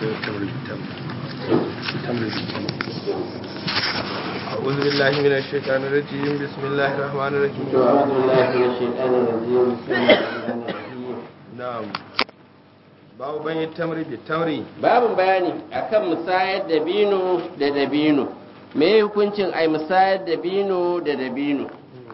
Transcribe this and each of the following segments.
أعوذ بالله من الشيطان الرجيم بسم الله الرحمن الرحيم أعوذ بالله من الشيطان الرجيم بسم الله الرحمن الرحيم نعم babu bayan tamri bi tamri babin bayani akan musayar dabino da dabino me hukuncin ai musayar dabino da dabino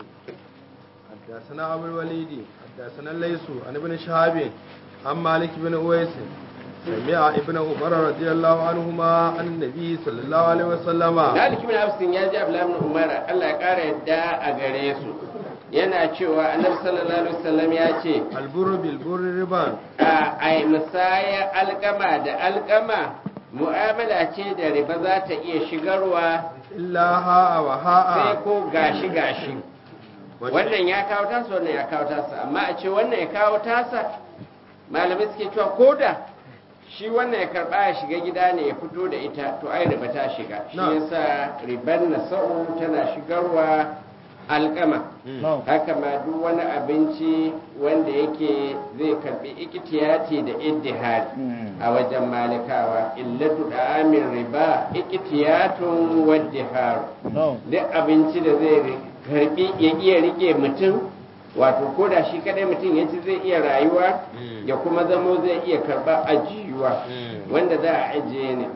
حدثنا أبو الوليد حدثنا الليث عن ابن شهاب عن مالك بن أويس سمع ابن عمر رضي الله عنهما عن النبي صلى الله عليه وسلم Malik bin Absin ya ji Abdullahi bin Umar Allah ya kara yadda a gare su yana cewa Annabi sallallahu alaihi wasallam ya ce البر بالبر ربا a ai musaya alkama da alkama mu'amala ce da riba za ta iya shigarwa إلا هاء sai وهاء ko gashi gashi wannan ya kawo tasa wannan ya kawo tasa amma a ce wannan ya kawo tasa malamai suke cewa ko da shi wannan ya karba ya shiga gida ne ya fito da ita to ai riba ta shiga shi Na. yasa riban nasa'u tana shigarwa alkama haka ma duk wani abinci wanda yake zai karbi ikitiyati da iddihari a wajen malikawa illatu da amin riba ikitiyatun waddiharu duk abinci da zai ri- karbi ya iya rike mutum wato ko da shi kadai mutum ya ci zai iya rayuwa Mm. ya kuma zamo zai iya karba ajiyuwa Mm. wanda za a ajiye ne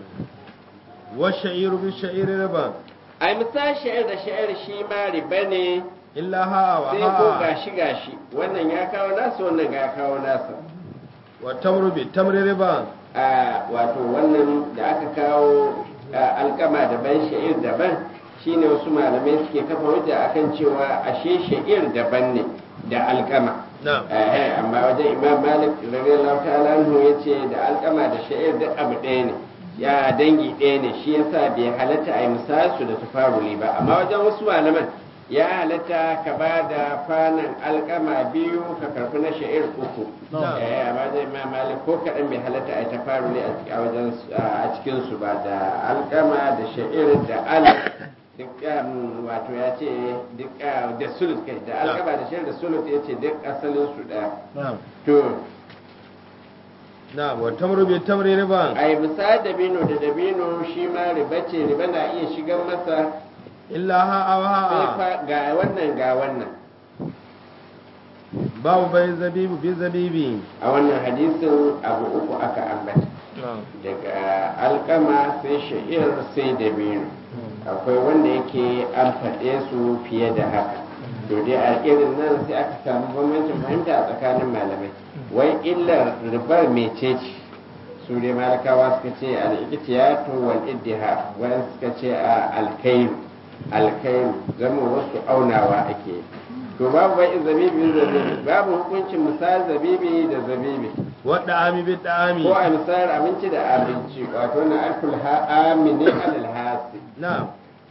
والشعير بالشعير ربا a misali sha'ir da sha'ir shi ma riba ne إلا هاء sai ko وهاء gashi gashi wannan ya kawo nasa wannan ya kawo nasa والتمر بالتمر ربا a wato wannan da aka kawo a, alkama daban sha'ir daban shine wasu malamai suke kafa hujja akan cewa ashe sha'ir daban ne da alkama نعم Eh, amma wajen imam malik radiyallahu ta'ala anhu yace da alkama da sha'ir duk abu ɗaya ne ya dangi ɗaya ne shi yasa bai halatta a yi misasu da tafaruli ba amma wajen wasu malaman ya halatta ka ba da kwanan alkama biyu ka karfi na sha'ir uku Na'am. eh amma wajen imam malik ko kaɗan bai halatta a yi tafaruli a ciki- a wajen su- a cikin su ba da alkama da sha'ir da al duk um, wato ya ce duk uh, da sulut kai da Na'am. alkama da sha'ir da sulut ya ce duk asalin su ɗaya نعم to نعم والتمر بالتمر ربا a yi misali dabino da dabino shi ma riba ce riba na iya shigan masa إلا هاء sai وهاء fa ga wannan ga wannan باب بين زبيب بزبيب a wannan hadisin abu uku aka ambata نعم daga alkama sai sha'ir sai dabino akwai wanda yake an faɗe su fiye da haka to dai a irin nan sai aka samu bambancin fahimta a tsakanin malamai wai illar ribar mecece su dai malakawa suka ce al-iktiyatu wal iddiha wani suka ce a alkairu alkairu zama wasu aunawa ake to babu bai zabibi da zabibi babu hukuncin misal zabibi da zabibi والدعام بالدعام ko a misal abinci da abinci wato na alful ha'amini alal hasi نعم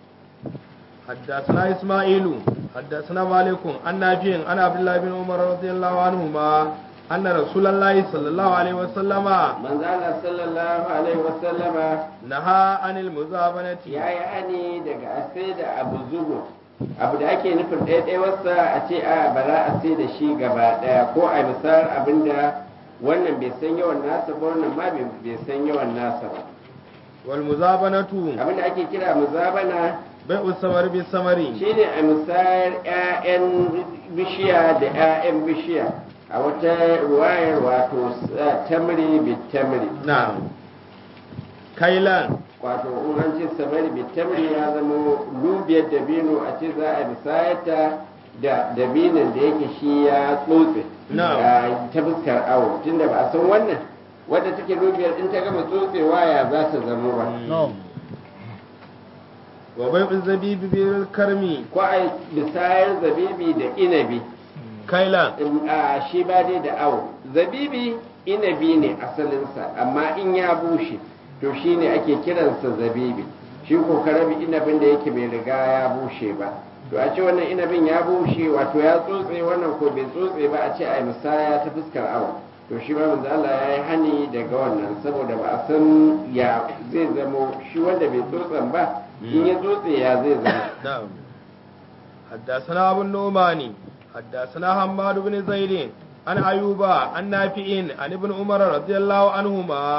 حدثنا إسماعيل حدثنا مالك عن نافع عن عبد الله بن عمر رضي الله عنهما أن رسول الله صلى الله عليه وسلم manzala sallallahu alaihi wasallama نهى عن المزابنة ya yi hani daga a sai da abu zubo abu da ake nufin ɗaiɗaiwarsa a ce a ba za a sai da shi gaba ɗaya ko a misal abinda wannan bai san yawan nasa ba wannan ma bai bai san yawan nasa ba والمزابنة abinda ake kira muzabana بيع الثمر بالثمر shine a misal 'ya'yan bishiya da 'ya'yan bishiya a wata ruwayar wato s- tamri bi tamri نعم كيلان wato in an ce samari bitamri ya zama lubiyar dabino a ce za a bisayata da dabinon da yake shi ya tsotse Na'am. a ta fuskar awo tunda ba a san wannan wadda take lubiyar in ta gama tsotsewa ya za ta zama ba وبيع الزبيب بالكرم ko a bisayar zabibi da inabi كيلان in- a shi ba dai da awo zabibi inabi ne asalinsa amma in ya bushe to shi ne ake kiransa zabibi shi ko karabi inabin da yake bai riga ya bushe ba to a ce wannan inabin ya bushe wato ya tsotse wannan ko bai tsotse ba a ce a misaya ta fuskar awo to shi ma manzo Allah ya yi hani daga wannan saboda ba a san ya zai zamo shi wanda bai tsotsen ba in ya tsotse ya zai zama نعم حدثنا أبو النعمان حدثنا حماد بن زيد عن أيوب عن نافع عن ابن عمر رضي الله عنهما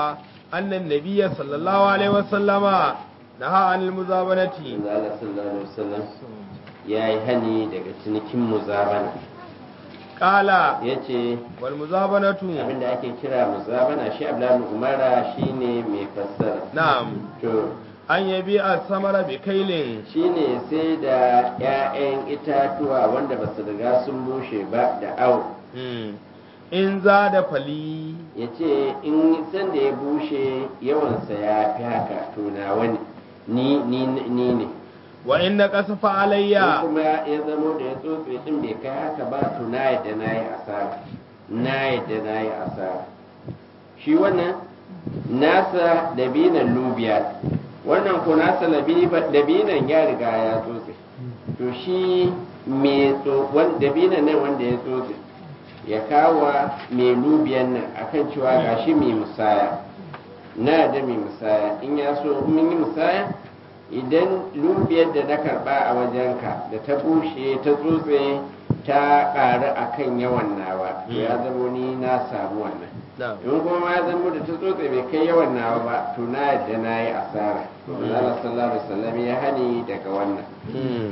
أن النبي صلى الله عليه وسلم نهى عن المزابنة manzo Allah sallallahu alaihi wasallam ya yi hani daga cinikin muzabana قال ya ce والمزابنة abinda ake kira muzabana shi abdullahi umara shine mai fassara نعم to أن يبيع الثمر بكيل shine sai da 'ya'yan itatuwa wanda ba su riga sun bushe ba da au مم. إن زاد فلي ya ce in san da ya bushe yawansa ya fi haka to na wani ni ni ni ne وإن نقص فعلي in kuma ya zamo da ya tsotse din bai kai haka ba to na yadda na yi asara na yadda na yi asara shi wannan nasa dabinan lubiya wannan ko nasa labi- dabinan ya riga ya tsotse to shi mai tso- wan- dabinan nan wanda ya tsotse ya kawo mai lubiyan nan akan cewa gashi mai musaya na da mai musaya in ya so in mun yi musaya idan lubiyar da na karba a wajenka da ta bushe ta tsotse ta ƙaru a kan yawan nawa to ya zamo ni na samu wannan نعم in kuma ma ya zamo da ta tsotse bai kai yawan nawa ba to na yadda na yi asara to Allah sallallahu alaihi wasallam ya hani daga wannan مم.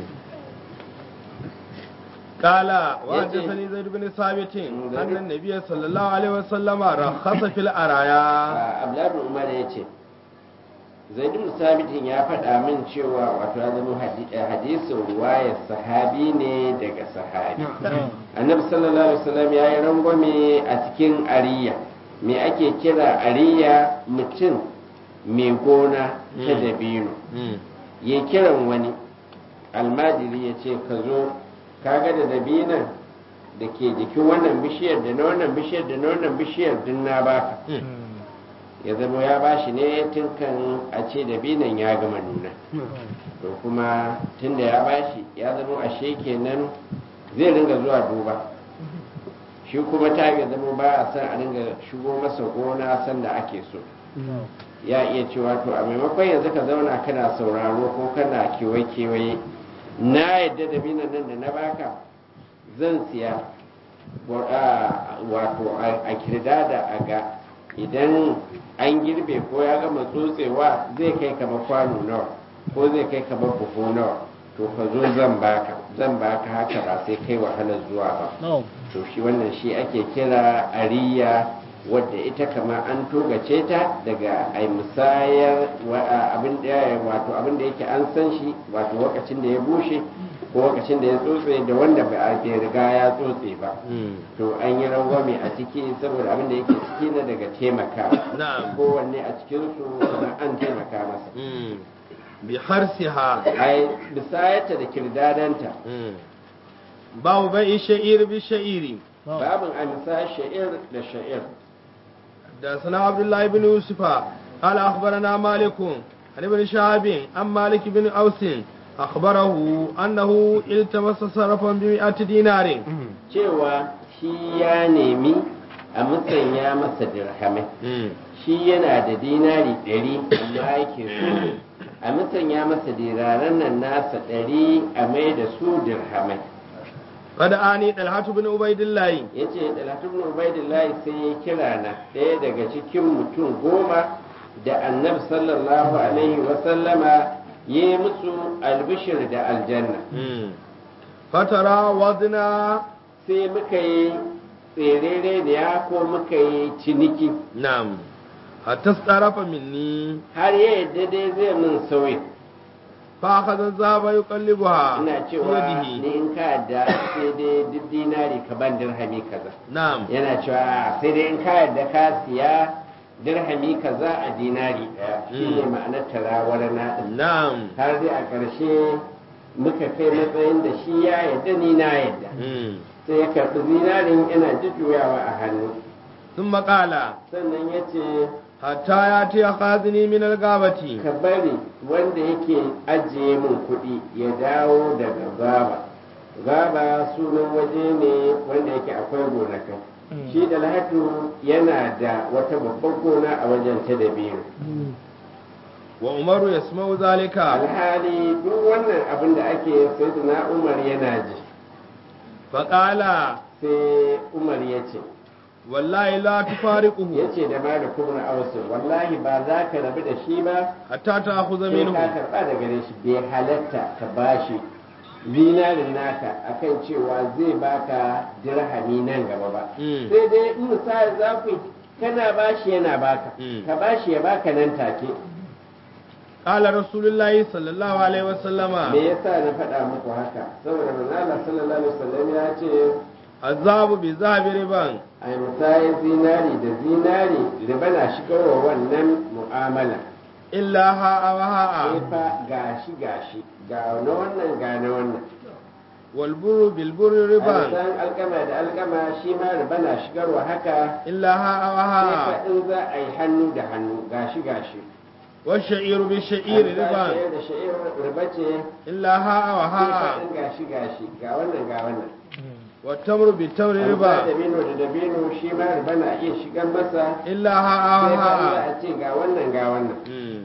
قال وحدثني زيد بن ثابت أن النبي صلى الله عليه وسلم رخص في الأرايا Abdullahi Umar ya ce Zaidun Sabitin ya faɗa min cewa wato ya zama hadi- eh, hadisin ruwayar sahabi ne daga sahabi annabi sallallahu alaihi wasallam ya yi rangwame a cikin ariya me ake kira ariya mutum mai gona ta Mm. dabino مم. ya kiran wani almajiri ya ce ka zo kaga da dabinan da ke jikin wannan bishiyar da na wannan bishiyar da na wannan bishiyar din na baka مم. ya zama ya bashi ne tun kan a ce dabinan ya gama nuna to kuma tun da ya bashi ya zama ashe kenan zai ringa zuwa duba shi kuma ta ya zama ba a san a ringa shigo masa gona sanda ake so ya iya cewa to a maimakon yanzu ka zauna kana sauraro ko kana kewaye-kewaye na yadda dabinan nan da na baka zan siya wa- a- wato a a kirdada a ga idan an girbe ko ya gama tsotsewa zai kai kamar kwano nawa ko zai kai kamar buhu nawa to ka zo zan baka zan baka haka ba sai kai wahalar zuwa ba to shi wannan shi ake kira ariya wadda ita kama an togace ta daga ai musayar wa- a- abin da wato abin da yake an san shi wato lokacin da ya bushe ko lokacin da ya tsotse da wanda ba a bai riga ya tsotse ba مم. to an yi rangwame a ciki saboda abin da yake ciki na daga taimaka Na'am. kowanne a cikinsu kuma an taimaka masa مم. بحرسها ai bisayarta da kirdadanta مم. باب بيع الشعير بالشعير babin a misayar sha'ir da sha'ir حدثنا عبد الله بن يوسف قال اخبرنا مالك عن ابن شهاب عن مالك بن اوس اخبره انه التمس صرفا بمئة دينار cewa shi ya nemi a musanya masa dirhamai shi yana da dinari ɗari amma yake so a musanya masa diraran nan nasa ɗari a mai da su dirhamai قد اني طلحة بن عبيد الله ya ce dalatun ubaidillahi sai ya kira na ɗaya daga cikin mutum goma da annabi sallallahu alaihi wasallama ya yi musu albishir da aljanna فترى وضنا sai muka yi tserere da ya ko muka yi ciniki نعم حتى استعرف مني har ya yadda dai zai min sauyi فأخذ الذهب يقلبها ina في cewa يده ni in ka yadda sai dai duk dinari ka ban dirhami kaza نعم yana cewa sai dai in ka yadda ka siya dirhami kaza a dinari ɗaya shine Mm. ma'anar tarawar na ɗin نعم har dai a ƙarshe muka kai matsayin da shi ya yadda ni na yadda مم. sai ya karɓi zinarin yana jujjuyawa a hannu ثم قال sannan ya ce حتى يأتي خازني من الغابة ka bari wanda yake ajiye min kuɗi ya dawo daga gaba gaba sunan waje ne wanda yake akwai gonakai shi da lahatu yana da wata babbar gona a wajen ta da biyu وعمر يسمع ذلك alhali duk wannan abin da ake sai umar yana ji فقال sai umar ya ce wallahi la tufariquhu yace da malik ibn aus wallahi ba za ka rabu da shi ba hatta ta'khudha sai minhu ka karba da gare shi bai halatta ka bashi zinarin naka akan cewa zai baka dirhami nan gaba ba Mm. sai dai in misali za ku yi, kana bashi yana baka Mm. ka bashi ya baka nan take qala rasulullahi sallallahu alaihi wasallama me yasa na faɗa muku haka saboda manzala sallallahu alaihi wasallam ya ce azabu bi zahabi riban a misayin zinari da zinari riba na shigarwa wannan mu'amala illa ha'a wa ha'a sai fa gashi gashi ga na wannan ga na wannan wal burru bil burri riban san alkama da alkama shi ma riba na shigarwa haka illa ha'a wa sai fa ha'a in za a yi hannu da hannu gashi gashi wa sha'iru bi sha'iri An sa riban shayar da sha'ir riba ce illa ha'a wa sai fa ha'a in gashi gashi ga wannan ga wannan wa tamru bi tamri An sa riba dabino da dabino shi ma riba na iya shigar masa illa ha'a wa sai fa in za ha'a a ce ga wannan ga wannan Mm.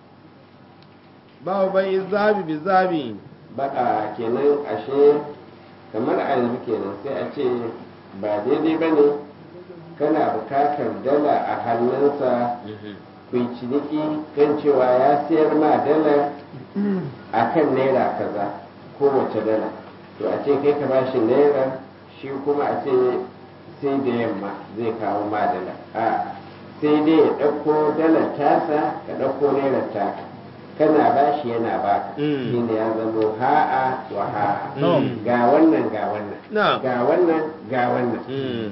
babu bai zabi bi zabi baka kenan ashe kamar a yanzu kenan sai a ce ba daidai ba ne kana bukatar dala a hannunsa ku yi ciniki kan cewa ya sayar ma dala a kan naira kaza kowace dala to a ce kai ka bashi naira shi kuma a ce sai da yamma zai kawo ma dala a sai dai ya ɗauko dalar tasa ka ɗauko naira taka kana bashi yana baka Mm. shine ya zamo ha'a wa ha'a Mm. ga wannan ga wannan na ga wannan ga wannan Mm.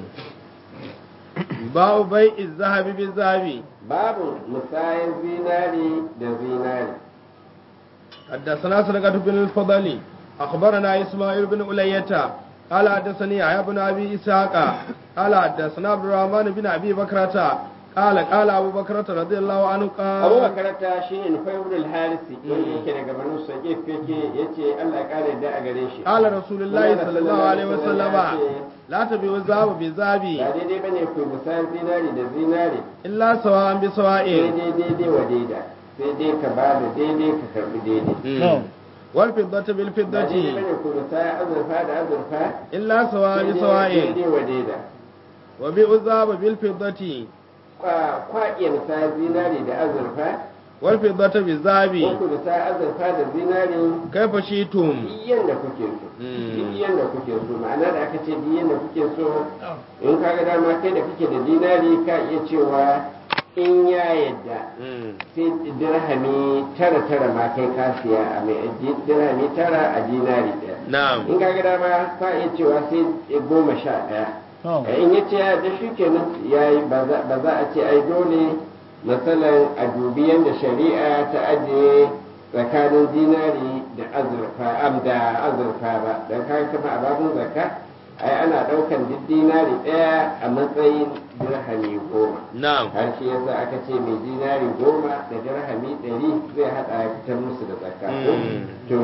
babu bai zahabi bi zabi babu musayin zinari da zinari حدثنا سرقة بن الفضل أخبرنا إسماعيل بن ألية قال حدثني يحيى بن أبي إسحاق قال حدثنا عبد الرحمن بن أبي بكرة قال قال أبو بكرة رضي الله عنه abu قال makaranta shi ne nufai wurin harisi wanda yake daga banu saƙif yake ya ce allah ya ƙara yadda a gare shi قال رسول الله صلى الله عليه وسلم لا تبيعوا الذهب بالذهب ba daidai ba ne ku yi musayin zinari da zinari إلا سواء بسواء daidai daidai wa daida sai dai ka ba da daidai ka karbi daidai والفضة ba daidai ba بالفضة ne ku musayin azurfa da azurfa إلا سواء daidai بسواء daidai wa daida وبيعوا الذهب بالفضة Kwa- kwa iya musayin zinari da azurfa والفضة ko بالذهب ku musayin azurfa da zinari كيف شئتم diyan da kuke so Mm. diyan da kuke so ma'ana da aka ce diyan da kuke so in kaga dama kai da kake da dinari ka iya cewa in ya yadda sai dirhami tara tara ma kai ka siya a mai dirhami tara a dinari ɗaya نعم in kaga dama ka iya cewa sai goma sha ɗaya Eh, in ya ce ya da shi kenan ya yi ba za ba za a ce ai dole matsalan a dubi yadda shari'a ta ajiye tsakanin dinari da azurfa am da azurfa ba don kaga kama a babin zakka ai ana ɗaukan duk dinari ɗaya a matsayin dirhami goma نعم har shi yasa aka ce mai dinari goma da dirhami ɗari zai haɗa ya fitar musu da zakka ko? Mm. to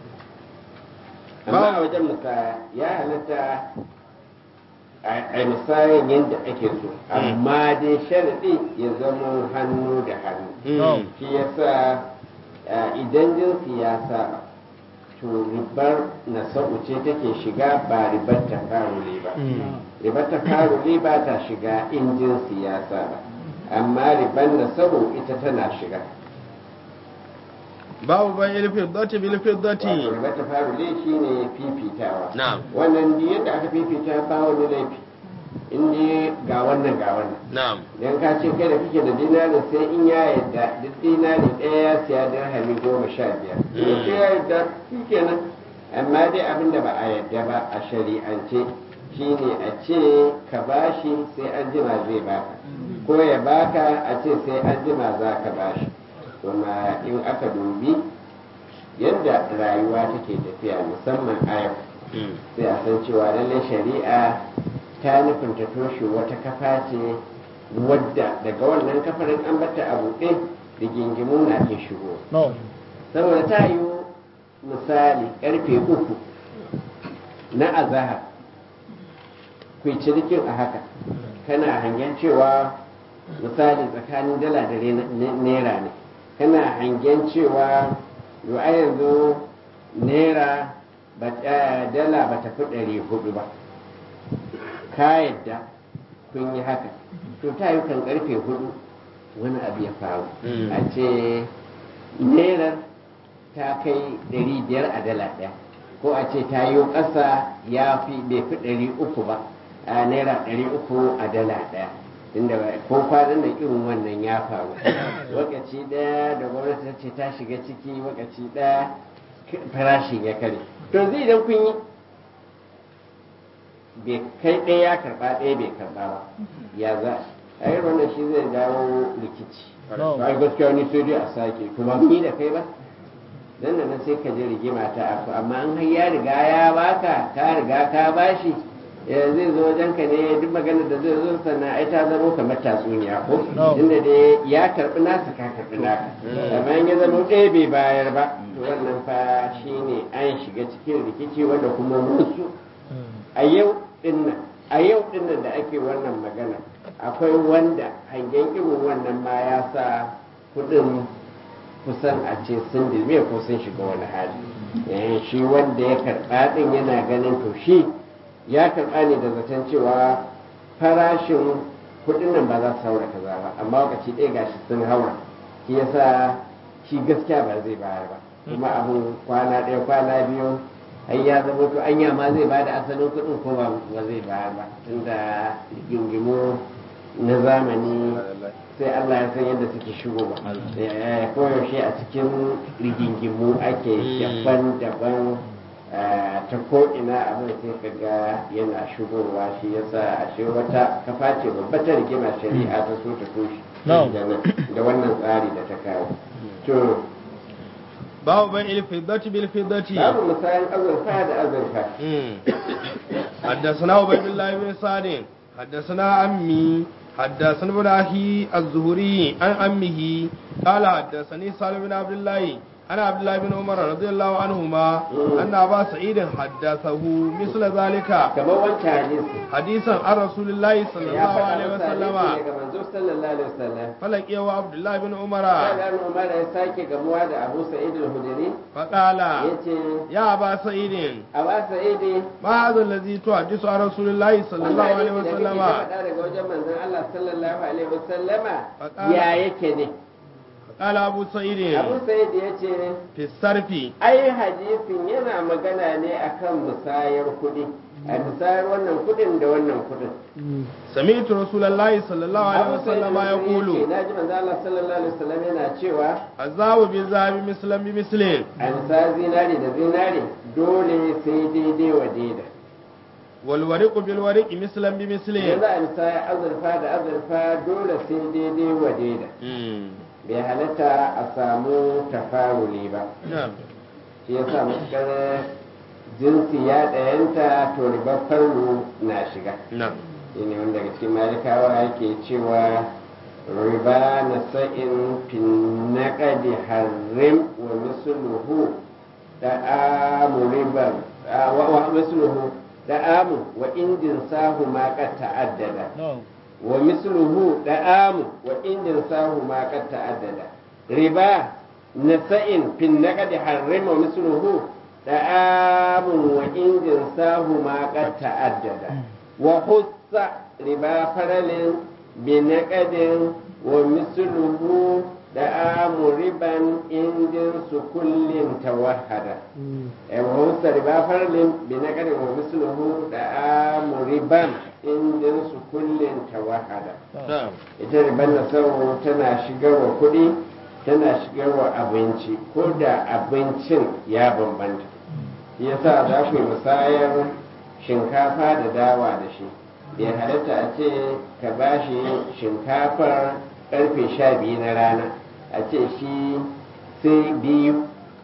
amma a wajen musaya ya halatta a misayin yadda ake so amma dai sharaɗi ya zama hannu da hannu Mm. shi yasa eh, idan jinsi ya saba to ribar na ce take shiga ba ribar ta farule ba ribar ta farule ba ta shiga in jinsi ya saba amma ribar na ita tana shiga babu bai ilfiddati bil wato fiddati ribar ta farule shine fifitawa na'am wannan duk yadda aka fifita ba wani laifi in dai ga wannan ga wannan na'am idan ka ce kai da kake da dinarin sai in ya yadda duk dinari ɗaya ya siya dirhami goma sha biyar in ce ya yadda shi kenan amma dai abin da ba a yadda ba a shari'ance shine a ce ka bashi sai an jima zai baka ko ya baka a ce sai an jima za ka bashi kuma in aka dubi yadda rayuwa take tafiya musamman a yau Mm. sai a san cewa lallai shari'a ta nufin ta toshe wata kafa ce wadda daga wannan kafarin an bata a buɗe rigingimu na iya shigo saboda ta yi misali karfe uku na azahar ku yi cinikin a haka kana hangen cewa misali tsakanin dala da re- ne- naira ne kana hangen cewa yau a yanzu naira ba ta- dala ba ta fi ɗari hudu ba ka yadda kun yi haka to ta yi kan karfe hudu wani abu ya faru Mm. a ce nerar ta kai ɗari biyar a dala ɗaya ko a ce ta yi ƙasa ya fi bai fi ɗari uku ba a naira ɗari uku a dala ɗaya inda ko kwanan da irin wannan ya faru lokaci ɗaya da gwamnati ta ce ta shiga ciki lokaci ɗaya farashin ya kare to zai idan kun yi bai kai ɗaya ya karɓa ɗaya bai karɓa ba ya za a yi wannan shi zai dawo rikici ai gaskiya ni sai dai a sake kuma ni da kai ba dan da nan sai ka je rigima ta aku amma an har ya riga ya baka ka riga ka bashi ya zai zo wajen ka ne duk magana da zai zo sannan ai ta zama kamar tatsuniya ko inda dai ya karbi nasa ka karbi naka amma in ya zama ɗaya bai bayar ba to wannan fa shine an shiga cikin rikici wanda kuma musu a yau dinnan a yau dinnan da ake wannan magana akwai wanda hangen irin wannan ma ya sa kudin kusan a ce sun dilme ko sun shiga wani hali Eh, shi wanda ya karɓa ɗin yana ganin to shi ya karɓa ne da zaton cewa farashin kudin nan ba za su haura kaza ba amma lokaci ɗaya gashi sun haura shi yasa shi gaskiya ba zai bayar ba kuma abun kwana ɗaya kwana biyu ai ya zama to anya ma zai bada asalin kuɗin ko ba ba zai bayar ba tunda gingimu na zamani sai Allah ya san yadda suke shigowa Eh, koyaushe a cikin rigingimu ake daban-daban eh, ta ko'ina abin sai kaga yana shigowa shi yasa ashe wata kafa ce babba ta rigima shari'a ta so ta toshe Na'am. da nan- da wannan tsari da ta kawo to babu bai ilfiddati bil fiddati babu misalin azurfa da azurfa حدثنا عبيد الله بن سعد حدثنا عمي حدثنا ابن اخي الزهري عن عمه قال حدثني سالم بن عبد الله عن عبد الله بن عمر رضي الله عنهما ان ابا سعيد حدثه مثل ذلك kamar wancan hadisi حديثا عن رسول الله صلى ya الله faɗa عليه masa hadisi وسلم daga manzo sallallahu alaihi wasallam فلقيه عبد الله بن عمر Kaga Umar ya sake gamuwa da Abu Sa'id al-Hudri فقال yace يا ابا سعيد Aba Sa'id ما هذا الذي تحدث عن رسول الله صلى الله عليه وسلم faɗa daga wajen manzon Allah sallallahu alaihi wasallama Faƙala. ya yake ne قال ابو سعيد Abu Sa'id yace في الصرف ai hadisin yana magana ne akan musayar kuɗi a musayar wannan kuɗin da wannan kuɗin سمعت رسول الله صلى الله عليه Abu Sa'id وسلم al-Hudri يقول yace, naji manzon Allah sallallahu alaihi wasallam yana cewa الذهب بالذهب مثلا بمثل an sa zinari da zinari dole sai daidai wa daida والورق بالورق مثلا بمثل idan za a misaya azurfa da azurfa dole sai daidai wa daida مم. bai halatta a samu tafaruli ba نعم shi ya sa matuƙar jinsi ya ɗayanta to ribar farlu na shiga نعم shi ne wanda daga cikin malikawa yake cewa riba na sa'in fin naƙadi harrim wa misluhu da amu ribar a- wa wa misluhu da amu wa indin sahu ma qad ta'addada wa misluhu da amu wa indin sahu ma qad ta'addada riba nasa'in fin naqdi harrima misluhu da amu wa indin sahu ma qad ta'addada wa hussa riba faralin bi naqdin wa misluhu da amu riban indin su kullin tawahhada wa hussa riba faralin bi naqdin wa misluhu da amu riban indin su kullin tawahhada نعم ita ribar nasaru tana shigarwa kuɗi tana shigarwa abinci ko da abincin ya bambanta yasa za ku yi musayar shinkafa da dawa da shi bai halatta a ce ka ba shi shinkafar karfe sha biyu na rana a ce shi sai biyu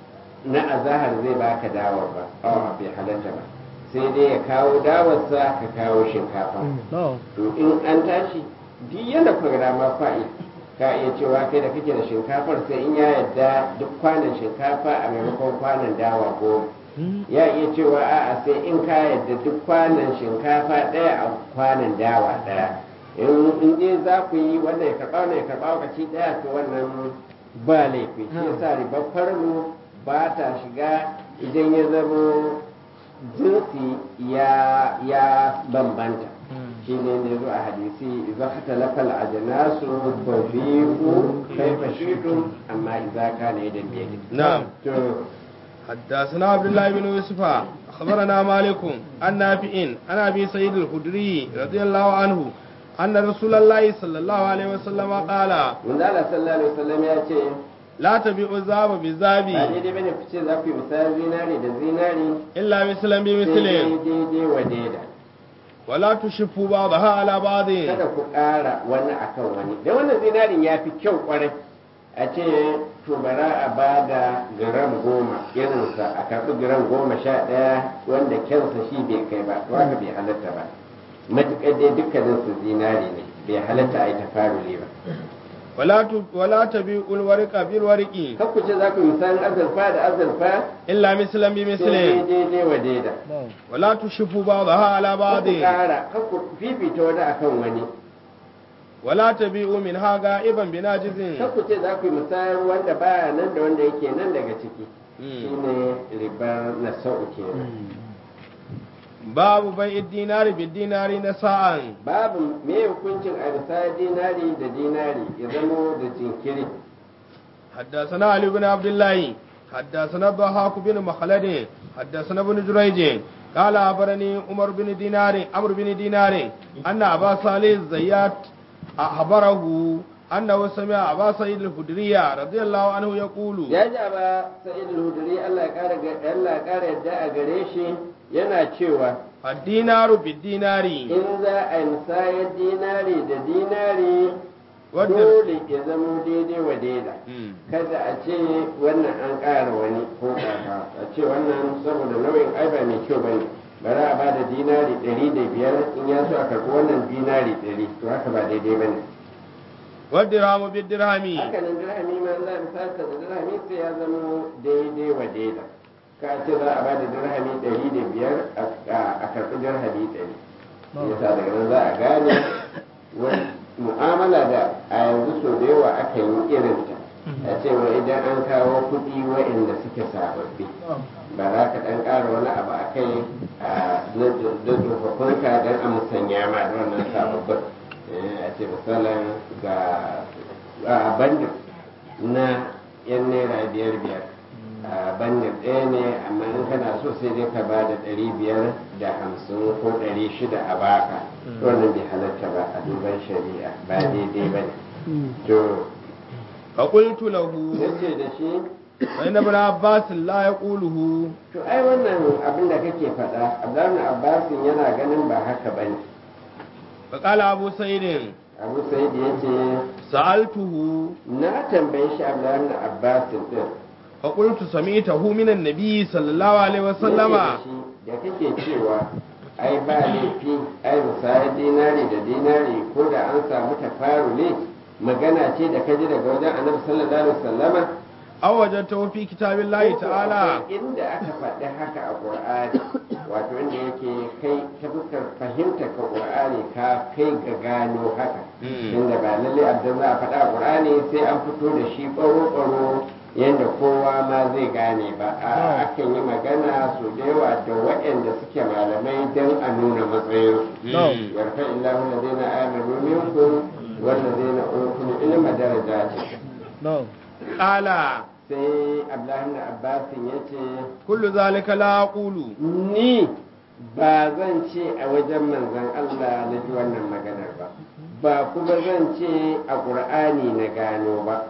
na azahar zai baka dawar ba awa bai halatta ba sai dai ya kawo dawarsa ka kawo shinkafa to in an tashi duk yadda kuka ga dama fa'i ka iya cewa kai da kake da shinkafar sai in ya yadda duk kwanan shinkafa a maimakon kwanan dawa goma ya iya cewa a'a sai in ka yadda duk kwanan shinkafa ɗaya a kwanan dawa ɗaya in in dai za ku yi wannan ya karɓa wannan ya karɓa lokaci ɗaya to wannan ba laifi shi yasa ribar farlo ba ta shiga idan ya zamo jinsi ya ya bambanta shi ne ne zo a hadisi idza khatalafa al-ajnasu fa fi'u kayfa shi'tum amma idza kana yadan biyadi نعم to حدثنا عبد الله بن يوسف أخبرنا مالك عن نافع عن أبي سعيد الخدري رضي الله عنه أن رسول الله صلى الله عليه وسلم قال manzo Allah sallallahu alaihi wasallam ya ce لا تبيعوا الذهب ba بالذهب daidai bane ku ce za ku yi misalin zinari da zinari إلا مثلا sai بمثل daidai wa daida ولا تشفوا بعضها على بعض kada ku ƙara wani akan wani da wannan zinarin ya fi kyau kwarai a ce to bara a ba da gram goma irinsa a karɓi gram goma sha ɗaya wanda kyansa shi bai kai ba to haka bai halatta ba matuƙar dai dukkanin su zinari ne bai halatta a yi tafaruli ba ولا ت- ولا تبيعوا الورق بالورق kan ku ce za ku yi misalin azurfa da azurfa إلا مثلا sai بمثل daidai wa daida ولا تشفوا بعضها على kan بعض ku ƙara kan ku fifita wani akan wani ولا تبيعوا منها غائبا بناجز kan ku ce za ku yi misalin wanda baya nan da wanda yake nan daga ciki shine ribar na sau kenan باب بيع الدينار بالدينار نساء babu me hukuncin a bisa dinari da dinari ya zamo da jinkiri حدثنا علي بن عبد الله حدثنا الضحاك بن مخلد حدثنا ابن جريج قال أخبرني عمر بن دينار عمرو بن دينار أن أبا صالح الزيات أخبره أنه سمع أبا سعيد الخدري رضي الله عنه يقول ya ji ba sa'id al-hudri Allah ya kara ga- Allah ya kara yadda a gare shi yana cewa الدينار بالدينار in za a yi musayar dinari da dinari wadda dole ya zamo daidai wa daida Mm. kada a ce wannan an ƙara wani ko ƙafa a ce wannan saboda nau'in ai ba mai kyau bane bari a bada dinari ɗari da biyar in ya so a karɓi wannan dinari ɗari to haka ba daidai bane والدرهم بالدرهم haka nan dirhami ma za a misata da dirhami sai ya zama daidai wa daida ka ce za a bada dirhami ɗari da biyar a- a karɓi dirhami ɗari yasa daga nan za a gane wani mu'amala da a yanzu so da yawa aka yi irinta a cewa idan an kawo kuɗi waɗanda suke sababbi ba za ka ɗan ƙara wani abu a kai a na da tsofaffinka don a musanya ma da wannan sababbin Eh, a ce misalin ga a bandin na yan naira biyar biyar a bandin ɗaya ne amma in kana so sai dai ka ba da ɗari biyar da hamsin ko ɗari shida a baka wannan bai halatta ba a duban shari'a ba daidai ba ne to فقلت له yace da shi فإن ابن عباس لا يقوله to ai wannan abin da kake faɗa abdullahi abbasin yana ganin ba haka ba ne فقال أبو سعيد abu sa'id ya ce سألته na tambaye shi abdullahi abbasin din فقلت سمعته من النبي صلى الله عليه وسلم Yace da shi, da kake cewa ai ba laifi ai musayar dinari da dinari ko da an samu tafarule magana ce da kaji daga wajen annabi sallallahu alaihi wasallama أو وجدته في كتاب الله تعالى inda aka faɗi haka a ƙur'ani wato inda yake kai ta fuskar fahimta ka ƙur'ani ka kai ga gano haka Mm. inda ba lalle abin za a faɗa a ƙur'ani sai an fito da shi ɓaro-ɓaro yadda kowa ma zai gane ba a akan yi magana su da yawa da waɗanda suke malamai don a nuna matsayinsu Mm. yarfa illahu ladina amanu minkum wallazina utul ilma darajatin قال sai abdullahi ibn abbasin yace كل ذلك لا أقول ni ba zan ce a wajen manzon Allah na ji wannan maganar ba ba kuma zan ce a ƙur'ani na gano ba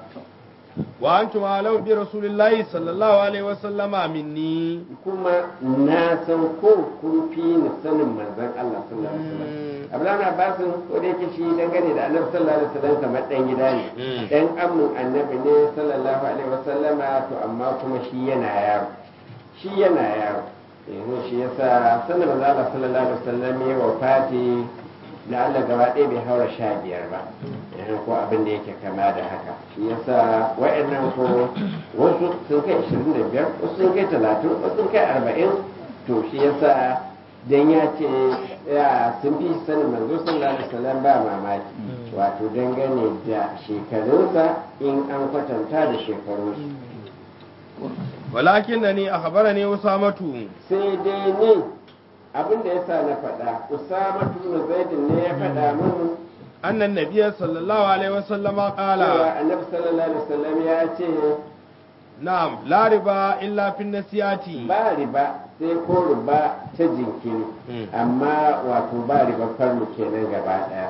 وأنتم أعلم برسول الله صلى الله عليه وسلم مني kuma na san ko kun fi ni sanin manzon Allah sallallahu alaihi wasallam Abdullahi Abbasin ko da yake shi dangane da Annabi sallallahu alaihi wasallam kamar dan gida ne Mm. dan amin Annabi ne sallallahu alaihi wasallama to amma kuma shi yana yaro shi yana yaro yanzu shi yasa sanin manzon Allah sallallahu alaihi wasallam ya wafati da Allah gaba ɗaya bai haura sha biyar ba yanzu ko abin da yake kama da haka shi yasa wa'annan ko wasu sun kai 25 wasu sun kai 30 wasu sun kai 40 to shi yasa dan ya ce ya sun fi sanin manzo sallallahu alaihi wasallam ba mamaki wato dangane da shekarunsa in an kwatanta da shekarunsu ولكنني أخبرني أسامة sai dai ne abin da yasa na faɗa usama tunu zaidin ne ya faɗa mun أن النبي صلى الله عليه وسلم قال cewa annabi sallallahu alaihi wasallam ya ce نعم لا ربا إلا في النسيات ba riba sai ko riba ta jinkiri Mm. amma wato ba riba farmu kenan gaba daya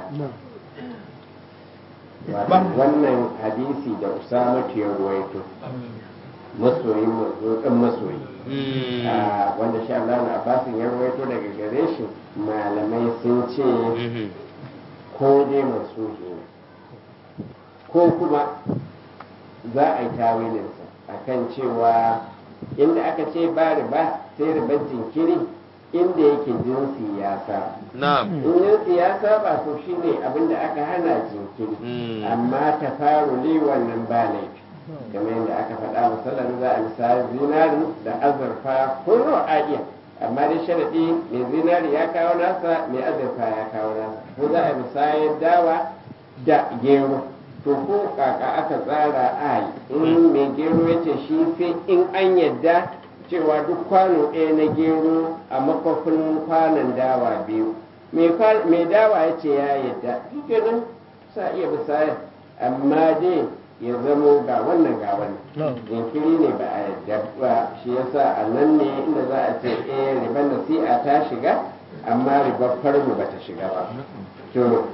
wato Ba- wannan hadisi da usama ya ruwaito masoyin manzo dan masoyi مم. Ah, wanda sha Allah na Abbasin ya ruwaito daga gare shi malamai sun ce مم. ko dai mansuhi ne ko kuma za a yi tawilinsa a kan cewa inda aka ce ba riba sai ribar jinkiri inda yake jinsi ya sa نعم in jinsi ya saba to shine abin da aka hana jinkiri Mm. amma ta faru li wannan ba laifi kamar yadda aka faɗa musallan za a misali zinari da azurfa ko a iya amma dai sharaɗi mai zinari ya kawo nasa mai azurfa ya kawo nasa ko za a misayar dawa da gero to ko kaka aka tsara a yi in mai gero ya ce shi sai in an yadda cewa duk kwano ɗaya na gero a makwafin kwanon dawa biyu mai kwa- mai dawa ya ce ya yadda shi kenan sa iya misayar amma dai ya zamo ga wannan ga wannan jinkiri ne ba a yadda ba shi yasa a nan ne inda za a ce eh ribar nasi'a ta shiga amma ribar farmu ba ta shiga ba to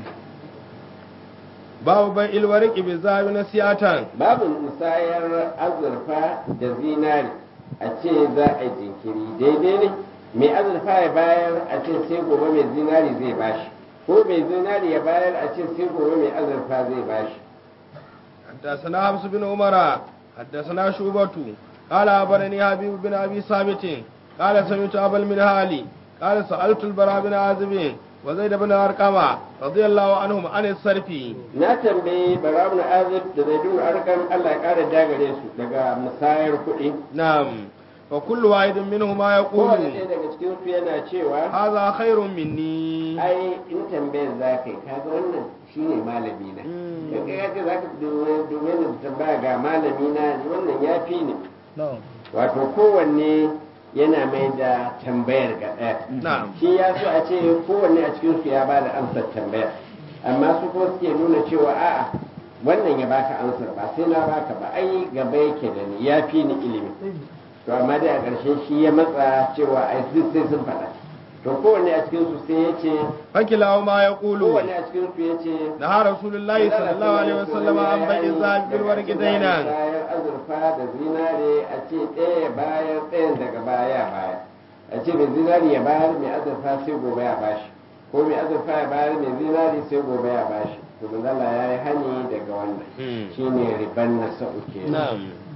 babu bai ilwariki bi zabi na siyatan babu musayar azurfa da zinari a ce za a yi jinkiri daidai ne mai azurfa ya bayar a ce sai gobe mai zinari zai bashi ko mai zinari ya bayar a ce sai gobe mai azurfa zai bashi حدثنا حفص بن عمر حدثنا شعبة قال أخبرني حبيب بن أبي ثابت قال سمعت أبا المنهالي قال سألت البراء بن عازب وزيد بن أرقم رضي الله عنهم عن الصرف na tambayi barawun azib da zaidun arkam Allah ya kara dagare su daga musayar kuɗi نعم وكل واحد منهما يقول kowane ɗaya daga cikin su yana cewa هذا خير مني ai in tambayar za ka yi kaga wannan shine malami na Mm. in ka ce za ka domin da tambaya ga malami na wannan ya fi ne wato kowanne yana mai da tambayar ga ɗaya نعم shi ya so a ce kowanne a cikin su ya ba da amsar tambayar amma su ko suke nuna cewa a'a wannan ya baka amsar ba sai na baka ba ai gaba yake da ni ya fi ni ilimi to amma dai a ƙarshe shi ya matsa cewa ai duk sai sun faɗa to kowanne a cikin su sai ya ce فكلاهما يقول kowanne a cikin su ya ce نهى رسول الله صلى الله عليه وسلم عن بيع الذهب بالورق دينا bayan azurfa da zinare a ce ɗaya bayan ɗayan daga baya baya a ce mai zinari ya bayar mai azurfa sai gobe ya bashi ko mai azurfa ya bayar mai zinari sai gobe ya bashi to manzala ya yi hani daga wannan Mm. shine riban na sa'u kenan نعم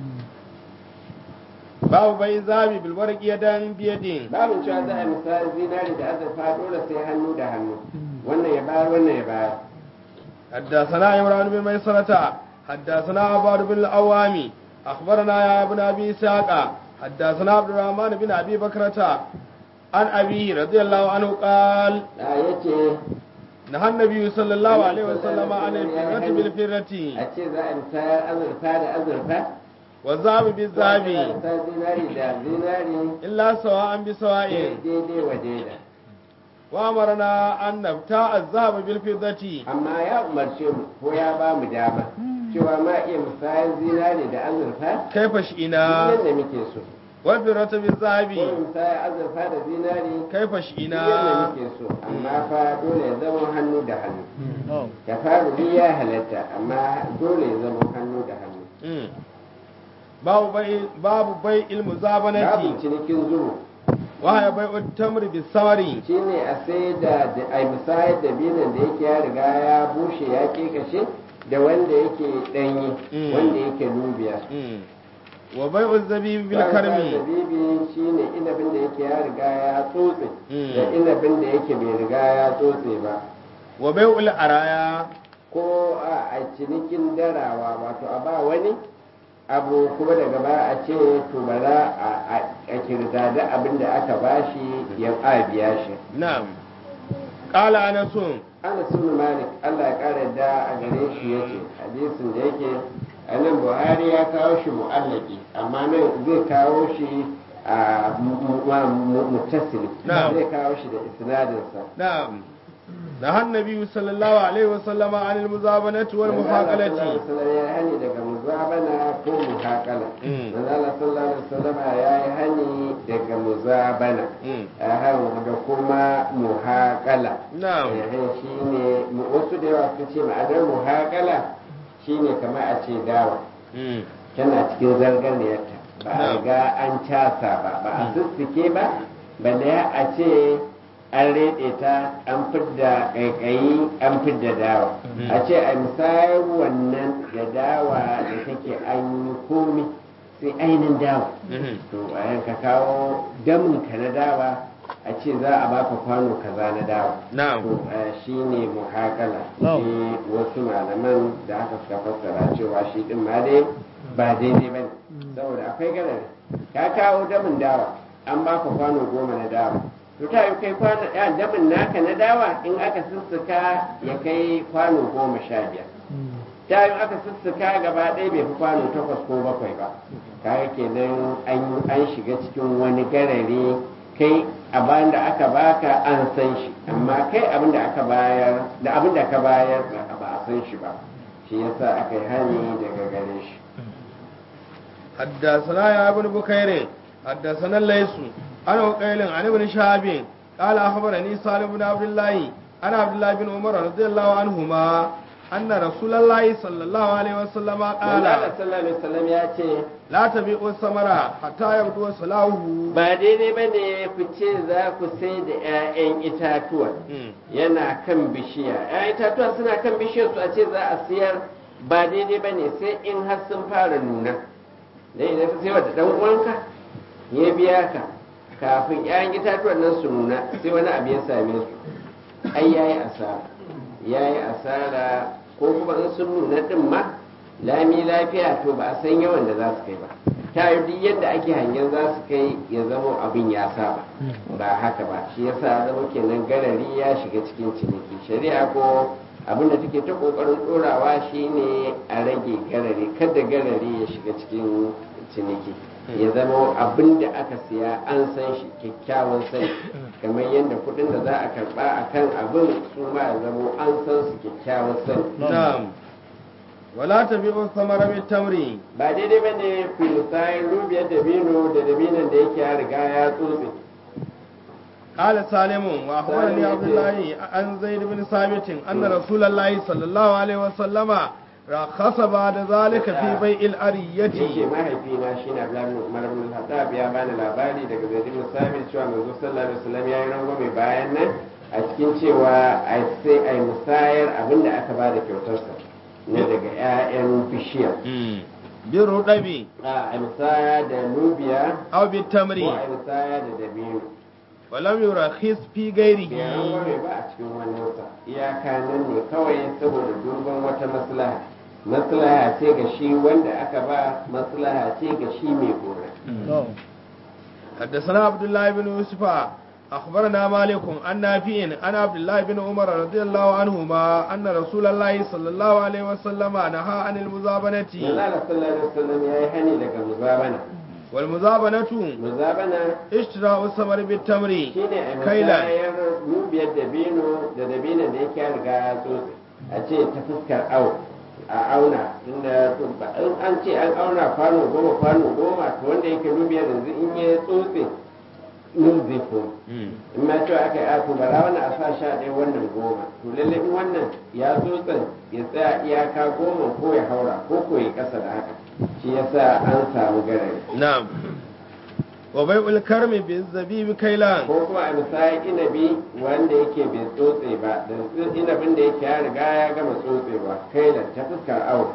باب بيع الذهب بالورق يدا بيد babin cewa za a misali zinari da azurfa dole sai hannu da hannu wannan ya bayar wannan ya bayar حدثنا عمران بن ميسرة حدثنا عباد بن الأوامي أخبرنا يا ابن أبي إسحاق حدثنا عبد الرحمن بن أبي بكرة عن أبيه رضي الله عنه قال da ya ce نهى النبي صلى الله عليه وسلم عن الفرة بالفرة a ce za a misayar azurfa da azurfa والذهب za a بالذهب misayar zinari da zinari إلا سواء بسواء daidai wa daida وأمرنا أن نبتاع الذهب بالفضة amma ya umarce mu ko ya ba mu dama cewa ma iya musayar zinari da azurfa كيف شئنا yadda muke so والفرة ko بالذهب musayar azurfa da zinari كيف yadda شئنا muke so amma fa dole ya zama hannu da hannu da faru ya halatta amma dole ya zama hannu da hannu Mm. babu bai babu bai ilmu babu zabanati cinikin zuru wa ya bai tamr bi samari shine a sai da da- a musayar da binan da yake ya riga ya bushe ya kekashe da wanda yake danyi Mm. wanda yake lubiya Mm. wa bai zabibi bil Bayan karmi zabibi shine inabin da yake ya riga ya tsotse Mm. da inabin da yake bai riga ya tsotse ba wa bai ul araya ko a a cinikin darawa wato a ba wani abu kuma daga baya a ce to bara a- a a kirdada abin da aka bashi ya a biya shi na'am qala anasun ana sunu malik allah ya kara da a gare shi yace hadisin da yake a nan buhari ya kawo shi mu'allaki amma nan zai kawo shi a mutasili Na'am. zai kawo shi da isnadinsa نعم نهى النبي صلى الله عليه وسلم عن المزابنة والمحاقلة Manzala ya yi hani daga muzabana ko muhakala. Mm. Manzala sallallahu alaihi wasallam ya yi hani daga muzabana. Mm. Ahan da kuma muhakala. نعم Eh, shine mu- wasu da yawa suka ce ma'anar muhakala shine kamar a ce dawa. مم. Tana cikin zarganiyarta. Ba a Na'am. ga an casa ba, ba a sussuke ba, balle a ce an reɗe ta an fidda ƙaiƙayi an fidda dawa. Mm. a ce a misayar wannan da dawa da take an yi komi sai ainihin dawa Mhm. to a yanka kawo damin ka na dawa a ce za a baka kwano kaza na dawa نعم to shi ne muhakala Na'am. shi wasu malaman da aka suka fassara cewa shi din ma dai ba daidai ba ne saboda akwai garari ka kawo damin dawa an baka kwano goma na dawa to ta yi kai kwano ya damin naka na dawa in aka sussuka ya kai kwano goma sha biyar ta yi aka sussuka gaba ɗaya bai fi kwano takwas ko bakwai ba kaga kenan an an shiga cikin wani garare kai abin da aka baka an san shi amma kai abin da aka bayar da abin da ka bayar ba ba a san shi ba shi yasa aka yi hani daga gare shi حدثنا يا ابن بكير حدثنا الليث عن عقيل عن ابن شهاب قال اخبرني سالم بن عبد الله عن عبد الله بن عمر رضي الله عنهما ان رسول الله صلى الله عليه وسلم Allah قال sallallahu alaihi wasallam ya ce لا تبيعوا الثمر حتى يبدو صلاحه ba daidai ba ne ku ce za ku sai da 'ya'yan itatuwa مم. yana kan bishiya 'ya'yan itatuwa suna kan bishiyar su a ce za a siyar ba daidai ba ne sai in har sun fara nuna dai idan ka sayar da dan uwanka ya biya ka kafin 'ya'yan itatuwan nan su nuna sai wani abu ya same su ai yayi asara yayi asara ko kuma in sun nuna din ma lami lafiya to ba a san yawan da za su kai ba ta yi duk yadda ake hangen za su kai ya zama abin ya saba ba haka ba shi yasa zama kenan garari ya shiga cikin ciniki shari'a ko abin da take ta kokarin dorawa shine a rage garari kada garari ya shiga cikin ciniki ya zama abin da aka siya an san shi kyakkyawan sani kamar yadda kudin da za a karba a kan abin su ma ya zama an san su kyakkyawan sani نعم ولا تبيعوا الثمر بالتمر ba daidai ba ne filisayin rubiyar dabino da dabinon da yake ya riga ya tsotse قال سالم واخبرني سالم عبد الله عن زيد بن ثابت ان رسول الله صلى الله عليه وسلم رخص بعد ذلك في بيع yake الارية mahaifina shi na Abdullahi Umar bin Khattab ya bani labari daga Zaid bin Sabit cewa manzo sallallahu alaihi wasallam ya yi rangwame bayan nan a cikin cewa ai sai ai musayar abin da aka bada kyautarsa na daga 'ya'yan bishiya بالرطب a ai musaya da lubiya او ko بالتمر ai musaya da dabino ولم يرخص في bai غيره rangwame ba a cikin wani wata iyaka nan ne kawai saboda duban wata maslaha maslaha ce ga shi wanda aka ba maslaha ce ga shi mai gora حدثنا عبد الله بن يوسف أخبرنا مالك عن نافع عن عبد الله بن عمر رضي الله عنهما أن رسول الله صلى الله عليه وسلم نهى عن المزابنة Manzala sallallahu alaihi wasallam ya yi hani daga muzabana. والمزابنة Muzabana اشتراء الثمر بالتمر shine a كيلا musayar rubiyar dabino da dabinon da yake ya riga ya tsotse a ce ta fuskar au a auna tunda to ba- in an ce an auna kwano goma kwano goma to wanda yake rubiyar yanzu in ya tsotse nun zai koma in ma cewa aka yi ato bara wannan a sa sha ɗaya wannan goma to lalle in wannan ya tsotsen ya tsaya iyaka goma ko ya haura ko ko ya ƙasa da haka shi yasa an samu garari نعم وبيع الكرم بالزبيب كيلان ko kuma a misali inabi wanda yake bai tsotse ba da inabin da yake ya riga ya gama tsotsewa kai da ta fuskar awo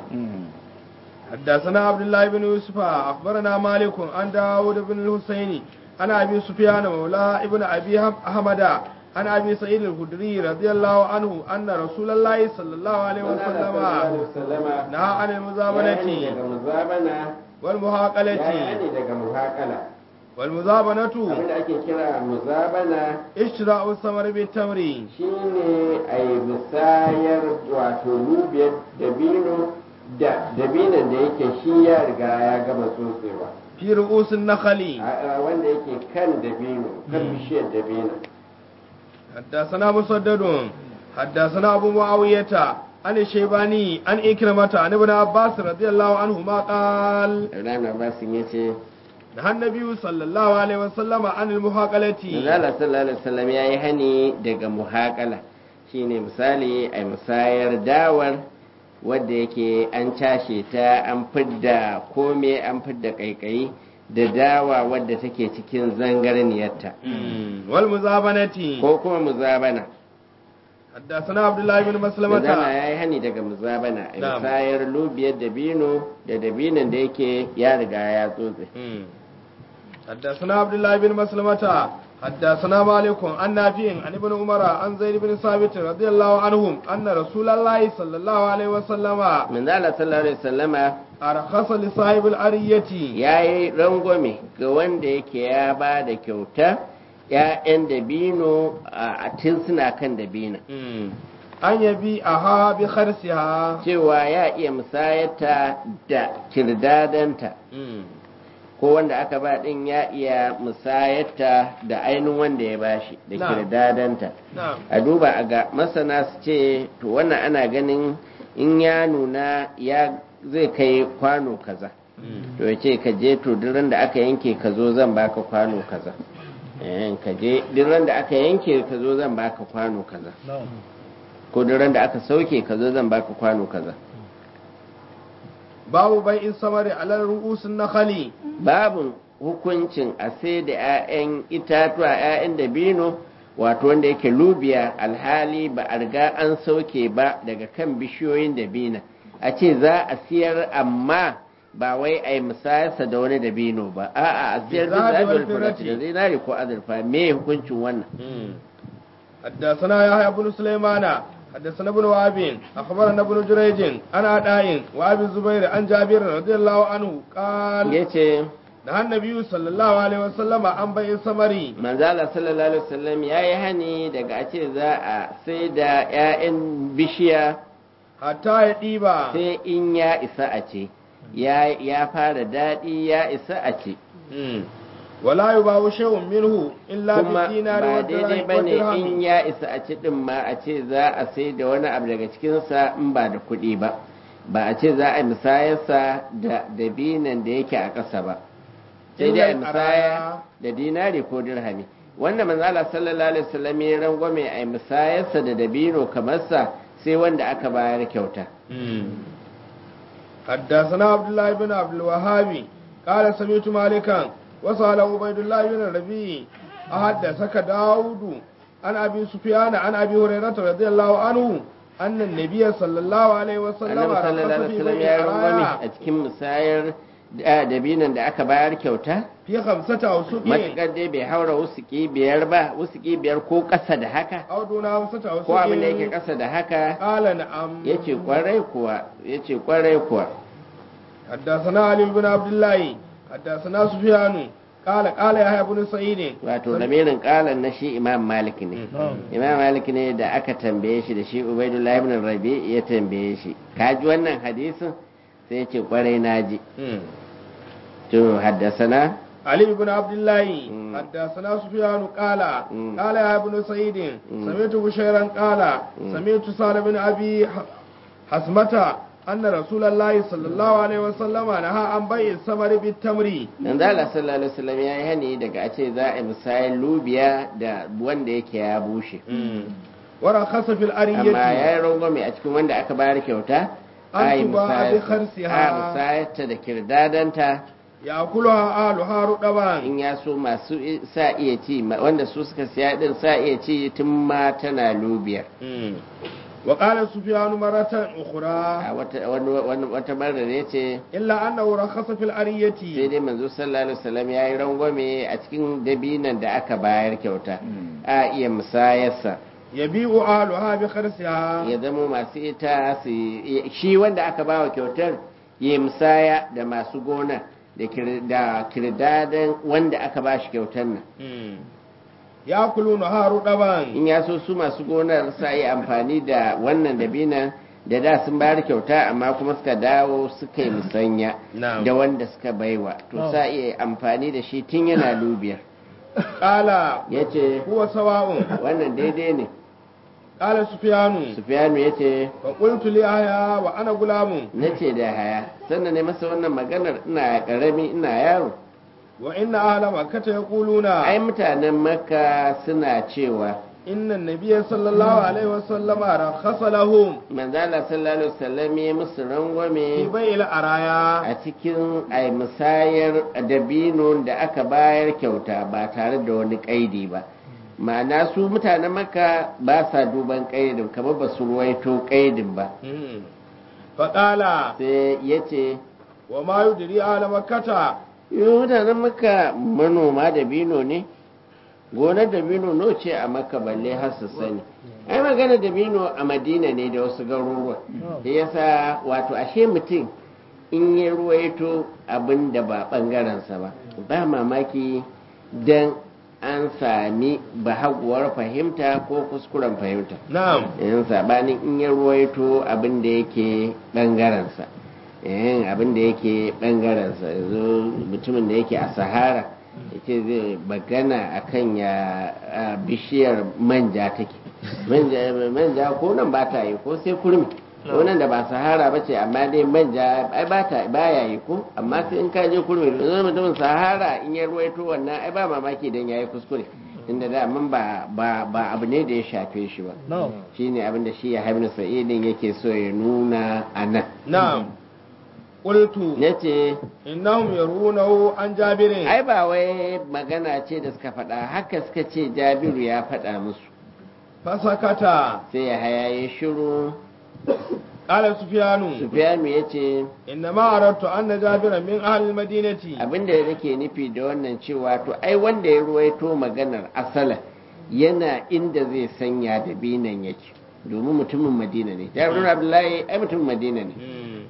حدثنا عبد الله بن يوسف أخبرنا مالك عن داود بن الحسين عن أبي سفيان مولى ابن أبي أحمد عن أبي سعيد الخدري رضي الله عنه أن رسول الله صلى الله عليه وسلم wasallama نهى عن ya المزابنة daga muzabana ya والمهاقلة yani daga muhakala والمزابنة abinda ake kira muzabana اشتراء الثمر بالتمر shine a yi musayar wato lubiyar dabino da dabinon da yake shi ya riga ya gama tsotsewa fi ru'usin nakhali a- a wanda yake kan dabino kan bishiyar dabino حدثنا مسدد حدثنا أبو معاوية عن الشيباني عن إكرمة عن ابن عباس رضي الله عنهما قال Ibrahim Abbas ya ce نهى النبي صلى الله عليه وسلم عن المحاقلة Manzala sallallahu alaihi wasallam ya yi hani daga muhaƙala shine misali a musayar dawar wadda yake an cashe ta an fidda kome an fidda kaikayi da dawa wadda take cikin zangarniyarta والمزابنة ko kuma muzabana حدثنا عبد الله بن Manzala مسلمة ya yi hani daga muzabana a Na'am. musayar lubiyar dabino da dabinon da yake ya riga ya tsotse حدثنا عبد الله بن مسلمة حدثنا مالك عن نافع عن ابن عمر عن زيد بن ثابت رضي الله عنهم أن رسول الله صلى الله عليه وسلم Manzala sallallahu alaihi wasallama أرخص لصاحب الأرية ya yi rangwame ga wanda yake ya ba da kyauta ‘ya'yan dabino a tun suna kan dabino an yabi a ha bi kharsiha cewa ya iya musayata da kirdadanta ko wanda aka ba ɗin ya iya musayata da ainihin wanda ya bashi da Na'am. kirdadanta na'am a duba a ga masana su ce to wannan ana ganin in ya nuna ya zai kai kwano kaza to ya ce ka je to duk ran da aka yanke ka zo zan baka kwano kaza eh ka je duk ran da aka yanke ka zo zan baka kwano kaza ko duk ran da aka sauke ka zo zan baka kwano kaza babu bai in samari alal ru'usin nakhali babun hukuncin a sai da 'ya'yan itatuwa 'ya'yan dabino wato wanda yake lubiya alhali ba a riga an sauke ba daga kan bishiyoyin dabina a ce za a siyar amma ba wai a yi musayarsa da wani dabino ba a'a a siyar da Bizabi wal zaɓar firati. da zinari ko azurfa me hukuncin wannan حدثنا يحيى بن سليمان حدثنا ابن وهب اخبرنا ابن جريج عن عطاء وابي الزبير عن جابر رضي الله عنه قال ya ce نهى النبي صلى الله عليه وسلم عن بيع الثمر manzala sallallahu alaihi wasallam ya yi hani daga a ce za a sai da 'ya'yan bishiya حتى يديب sai in ya isa a ce ya ya fara daɗi ya isa a ce ولا يباع شيء منه الا kuma بالدينار ba daidai ba ne in والدرهم ya isa a ci ɗin ma a ce za a sai da wani abu daga cikinsa in ba da kuɗi ba ba a ce za a yi musayarsa da dabinan da yake a ƙasa ba sai dai a yi Illal musaya araya. da dinari ko dirhami wanda manzala sallallahu alaihi wasallam ya rangwame a yi musayarsa da dabino kamar sa sai wanda aka bayar kyauta حدثنا عبد الله بن عبد الوهاب قال سمعت مالكا وسأل عبيد الله بن الربيع أحدثك داود عن أبي سفيان عن أبي هريرة رضي الله عنه أن النبي صلى الله عليه وسلم annabi sallallahu رخص alaihi في wasallam بيع ya rangwame الراية a cikin musayar da- dabinan da aka bayar kyauta في خمسة أوسق matuƙar dai bai haura wusuki biyar ba wusuki biyar ko ƙasa da haka أو دون خمسة ko abin da yake أوسق ƙasa da haka قال نعم yace kwarai kuwa yace kwarai kuwa حدثنا علي بن عبد الله حدثنا سفيان قال قال يحيى بن سعيد wato lamirin ƙalan na shi imam malik ne imam malik ne da aka tambaye shi da shi ubaidullah ibn rabi ya tambaye shi ka ji wannan hadisin sai yace kwarai naji to haddasana علي بن عبد الله مم. حدثنا سفيان قال مم. قال يا ابن سعيد مم. سمعت بشيرا قال مم. سمعت سالم بن ابي ح- حسمة أن رسول الله صلى الله عليه وسلم نهى عن بيع الثمر بالتمر dan Allah sallallahu alaihi wasallam ya yi hani daga a ce za a yi musayar lubiya da wanda yake ya bushe ورخص في amma ya الأرية yi rangwame a cikin wanda aka bayar kyauta An a yi tuba musayar- bi kharsiha. a musayarta da kirdadanta يأكلها أهلها رطبا in ya so masu i- sa iya ci ma- wanda su suka siya din sa iya ci tun ma tana lubiyar وقال سفيان مرة أخرى a wata wani- wani- wata marar ya ce إلا أنه رخص في sai الأرية dai manzo sallallahu alaihi wasallam ya yi rangwame a cikin dabinan da aka bayar kyauta a iya musayarsa يبيع أهلها بخرسها ya zama masu ita su shi wanda aka bawa kyautar ya musaya da masu gona da kir- da kirdadan wanda aka ba shi kyautar nan يأكلونها رطبا in ya so su masu gonar sa yi amfani da wannan dabinan da da sun bayar kyauta amma kuma suka dawo suka yi musanya Na'am. da wanda suka baiwa to sa iya amfani da shi tun yana lubiyar qala ya ce huwa sawa'un wannan daidai ne qala sufyanu sufiyanu ya ce fa qultu li ahya wa ana gulamun na ce da haya sannan ne masa wannan maganar ina karami ina yaro wa inna ahla makkah yaquluna ai mutanen makka suna cewa inna an-nabiyya sallallahu alaihi wa sallama rakhasa lahum manzala sallallahu alaihi wasallam ya musu fi rangwame bai'il araya a cikin ai musayar dabino da aka bayar kyauta ba tare da wani kaidi ba ma'ana su mutanen makka ba sa duban kaidin kamar ba su ruwaito kaidin ba Hmm. fa qala sai ya ce wa ma yudri ahla makkah yau mutanen makka manoma dabino ne gonar dabino no ce a makka balle har su sani ai magana dabino a madina ne da wasu garuruwa da yasa wato ashe mutum in ya ruwaito abin da ba ɓangarensa ba ba mamaki don an sami bahaguwar fahimta ko kuskuren fahimta na'am yin sabanin in ya ruwaito abin da yake ɓangarensa yin abin da yake ɓangarensa yanzu mutumin da yake a sahara yake zai bagana akan ya a, bishiyar manja take manja manja ko nan ba ta yi ko sai kurmi ko nan da ba sahara ba ce amma dai manja ai ba ta ba ya yi ko amma sai in ka je kurmi yanzu mutumin sahara in ya ruwaito wannan ai ba mamaki dan yayi kuskure inda da amma ba ba ba abu ne da ya shafe shi ba shine abin da shi ya haibnu sa'idin yake so ya nuna a nan na'am qultu yace innahum yarunahu an jabirin ai ba wai magana ce da suka faɗa haka suka ce jabiru ya faɗa musu fasakata sai ya haya ya shiru qala sufyanu sufiyanu ya ce inna ma aradtu anna jabira min ahli almadinati abinda nake nufi da wannan cewa to ai wanda ya ruwaito maganar asala yana inda zai sanya da binan yake domin mutumin madina ne jabiru abdullahi ai mutumin madina ne Hmm.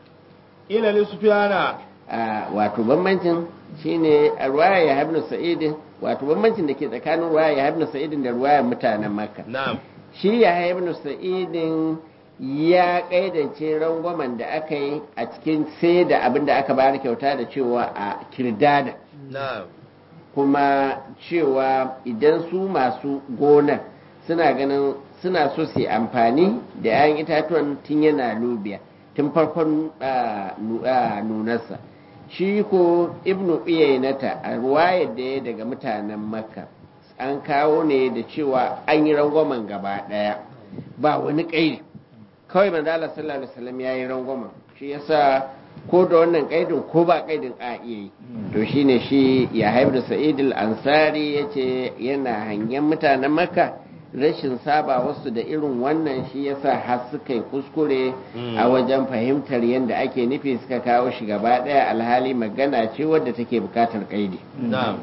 ila li sufyana a wato bambancin shine a ruwaya ya habnu sa'idin wato bambancin da ke tsakanin ruwaya ya habnu sa'idin da ruwayar mutanen makka na'am shi ya habnu sa'idin ya kaidance rangwamen da aka yi a cikin sai da abin da aka bayar kyauta da cewa a kirdada na'am kuma cewa idan su masu gonar suna ganin suna so su yi amfani da 'ya'yan itatuwan tun yana lubiya tun farkon ah, nu- ah, nunarsa shi ko ibnu iyayenata a ruwayar da ya daga mutanen makka an kawo ne da cewa an yi rangwamen gaba ɗaya ba wani ƙairi kawai manzala sallallahu alaihi wasallam ya yi rangwamen shi yasa ko da wannan ƙaidin ko ba ƙaidin a iya yi to shine shi ya haifar da sa'id al-ansari yace yana hangen mutanen makka rashin saba wasu da irin wannan shi yasa har suka yi kuskure a wajen fahimtar yadda ake nufi suka kawo shi gaba ɗaya alhali magana ce wadda take bukatar ƙaidi na'am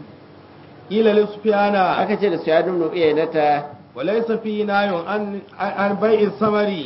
ila li sufyana aka ce da su ya dumnu iya nata wa laysa fi nayun an an bai'i samari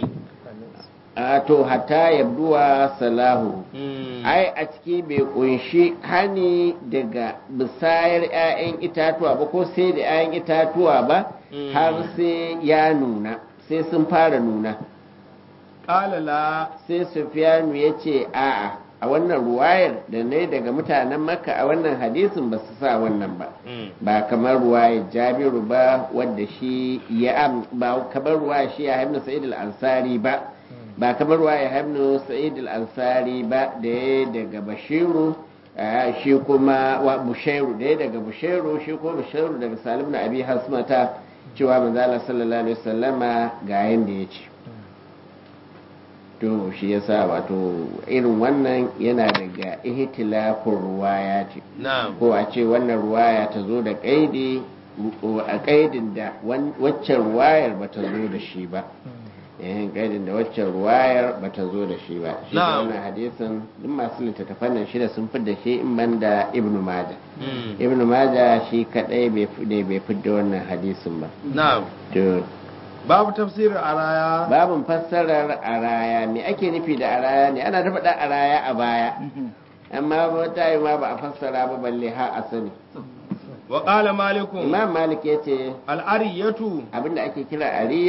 a to hatta yabduwa salahu Hmm. ai a ciki bai kunshi hani daga bisayar 'ya'yan itatuwa ba ko sai da 'ya'yan itatuwa ba Mm. har sai ya nuna sai sun fara nuna qala la sai sufiyanu ya ce a'a a wannan ruwayar da ne daga mutanen makka a wannan hadisin ba su sa wannan ba Hmm. ba kamar ruwayar jabiru ba wadda shi ya am ba kamar ruwayar shi ya haimnu sa'id al-ansari ba ba kamar ruwayar haimnu sa'id al-ansari ba da ya daga bashiru ah, shi kuma wa bushairu da ya daga bushairu shi ko bushairu daga salim na abi hasmata cewa manzo Allah sallallahu alaihi wasallama ga yanda ya ce to shi yasa wato irin wannan yana daga ihtilafin ruwaya ce na'am ko a ce wannan ruwaya ta zo da kaidi a kaidin da wan- waccan ruwayar ba ta zo da shi ba yayin kaidin da waccan ruwayar ba ta zo da shi ba shi da Na'am. wannan hadisin duk masu littattafan nan shida sun fi da shi in ban da ibnu maja Hmm. ibnu maja shi kadai bai fi ne bai fi da wannan hadisin ba na'am to babu tafsirin araya babin fassarar araya me ake nufi da araya ne ana ta faɗa araya a baya amma wata yi ma ba a fassara ba balle ha a sani wa qala malikun imam malik ya ce al'ariyatu abinda ake kira ariya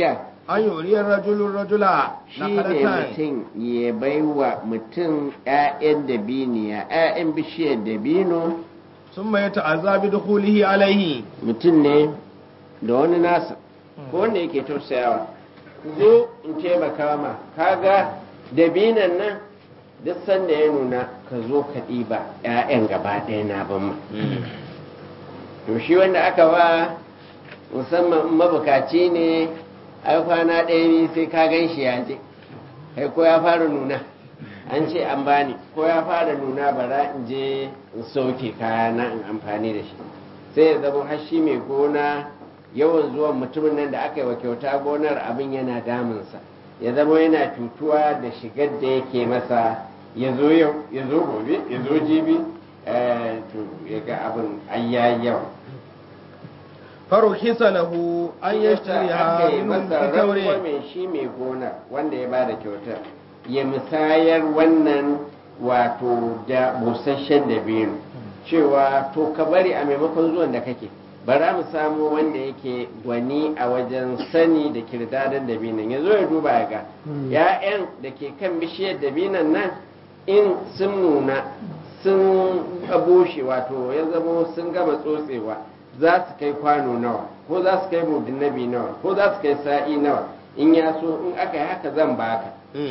an yuriyar rajulun rajula shi na ne kalatan mutum ya baiwa mutum 'ya'yan dabiniya 'ya'yan bishiyar dabino sun mai ta'azza bi dukhulihi alaihi mutum ne da wani nasa ko wanda yake tausayawa zo in taimaka ma kaga dabinan nan duk sanda ya nuna ka zo ka ɗiba 'ya'yan gaba ɗaya na ban ma to shi wanda aka ba musamman in mabukaci ne ai kwana ɗaya ne sai ka gan shi ya je kai ko ya fara nuna an ce an bani ko ya fara nuna bara in je in sauke kaya na in amfani da shi sai ya zama har shi mai gona yawan zuwan mutumin nan da aka yi wa kyauta gonar abin yana damunsa ya zama yana cutuwa da shigar da yake masa ya zo yau ya zo gobe ya zo jibi eh, to ya ga abin ayyayi yawa faruhisa lahu an yashtariha aka yi minhum masa bi tawri rangwame shi mai gona wanda ya bada kyautar ya musayar wannan wato da busasshen dabino cewa to ka bari a maimakon zuwan da kake bara mu samu wanda yake gwani a wajen sani da kirdadan dabinan ya zo ya duba ya ga ya'yan da ke kan bishiyar dabinan nan in sun nuna sun bushe wato ya zamo sun gama tsotsewa za su kai kwano nawa ko za su kai mudin nabi nawa ko za su kai sa'i nawa in ya so in aka yi haka zan baka